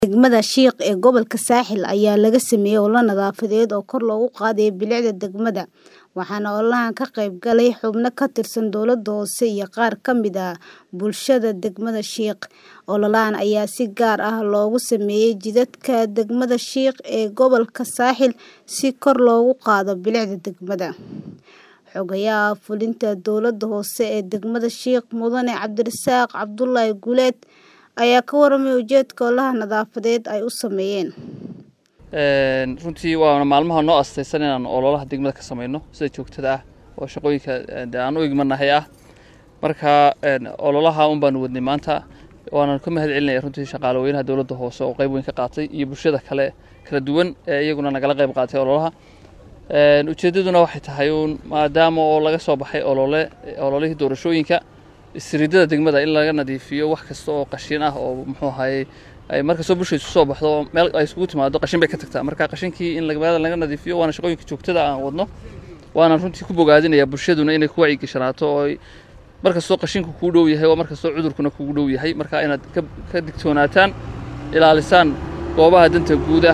Degmada Shiiq ee gobolka Saaxil ayaa laga sameeyay olole nadaafadeed oo kor loogu qaadayo bilicda degmada, waxaana ololahan ka qayb galay xubno ka tirsan dowladda hoose iyo qaar ka mid ah bulshada degmada Shiiq. Ololahan ayaa si gaar ah loogu sameeyay jidadka degmada Shiiq ee gobolka Saaxil si kor loogu qaado bilicda degmada. Xogayaha fulinta dowladda hoose ee degmada Shiiq Mudane Cabdirasaaq Cabdullaahi Guuleed ayaa ka warramay ujeedka ololaha nadaafadeed ay u sameeyeen. runtii waana maalmaha noo astaysan inaan ololaha degmada ka sameyno sida joogtada ah oo shaqooyinka de aan u igmanahay ah marka ololaha un baanu wadnay maanta waana ka mahad celinaya runtii shaqaale weynaha dowladda hoose oo qayb weyn ka qaatay iyo bulshada kale kala duwan ee iyaguna nagala qayb qaatay ololaha ujeeddaduna waxay tahay uun maadaama oo laga soo baxay olole ololihii doorashooyinka isriidada degmada in laga nadiifiyo wax kasta oo qashin ah oo muxuu ahaye ay markastoo bulsha isu soo baxdo meel ay isugu timaado qashin bay ka tagtaa marka qashinkii in magaalada laga nadiifiyo waana shaqooyinka joogtada aan wadno waana runtii ku bogaadinaya bulshaduna inay ku wacyigashanaato oo ay markastoo qashinku kuu dhow yahay oo markastoo cudurkuna kugu dhow yahay marka inaad ka digtoonaataan ilaalisaan goobaha danta guuda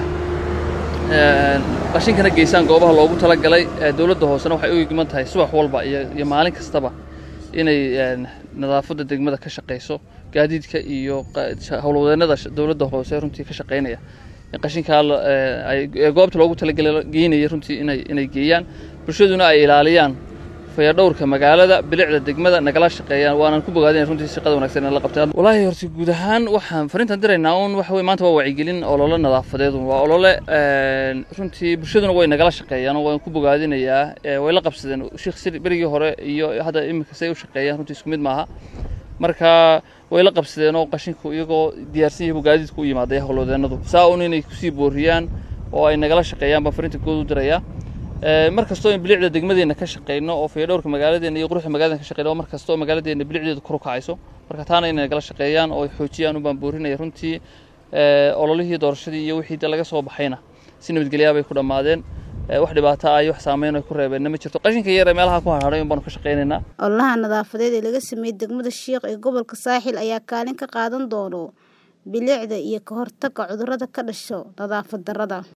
qashinkana geysaan goobaha loogu talagalay dowladda hoosena waxay u igman tahay subax walba iyo maalin kastaba inay nadaafadda degmada ka shaqeyso gaadiidka iyo howlwadeennada dowladda hoose runtii ka shaqeynaya in qashinkaa ee goobta loogu talagalay geynaya runtii inay inay geeyaan bulshaduna ay ilaaliyaan fayadhowrka magaalada bilicda degmada nagala shaqeeyaan waanan ku bogaadinay runtii shaqada wanaagsan in la qabtaan walaahi horta guud ahaan waxaan fariintan diraynaa un waxa weye maanta waa wacyigelin olole nadaafadeed waa olole runtii bulshaduna way nagala shaqeeyaan oo waan ku bogaadinayaa way la qabsadeen sheekh sir berigii hore iyo hadda iminka say u shaqeeyaan runtii isku mid maaha marka way la qabsadeen oo qashinku iyagoo diyaarsan yahay gaadiidku u yimaaday howlwadeennadu saa un inay kusii booriyaan oo ay nagala shaqeeyaan baan fariinta good u dirayaa mar kastoo in bilicda degmadeenna ka shaqeyno oo fayadhowrka magaaladeena iyo quruxda magaladena ka shaqeyno mar kastoo magaaladeena bilicdeedu kor u kacayso marka taana inay nagala shaqeeyaan oo ay xoojiyaan un baan boorinaya runtii ololihii doorashadii iyo wixii laga soo baxayna si nabadgelyaa bay ku dhammaadeen wax dhibaato ah iyo wax saameyn ay ku reebeenna ma jirto qashinka yar ee meelaha ku harharay un baanu ka shaqeynaynaa ololaha nadaafadeed ee laga sameeyey degmada Shiiq ee gobolka Saaxil ayaa kaalin ka qaadan doono bilicda iyo ka hortagga cudurrada ka dhasha nadaafad darrada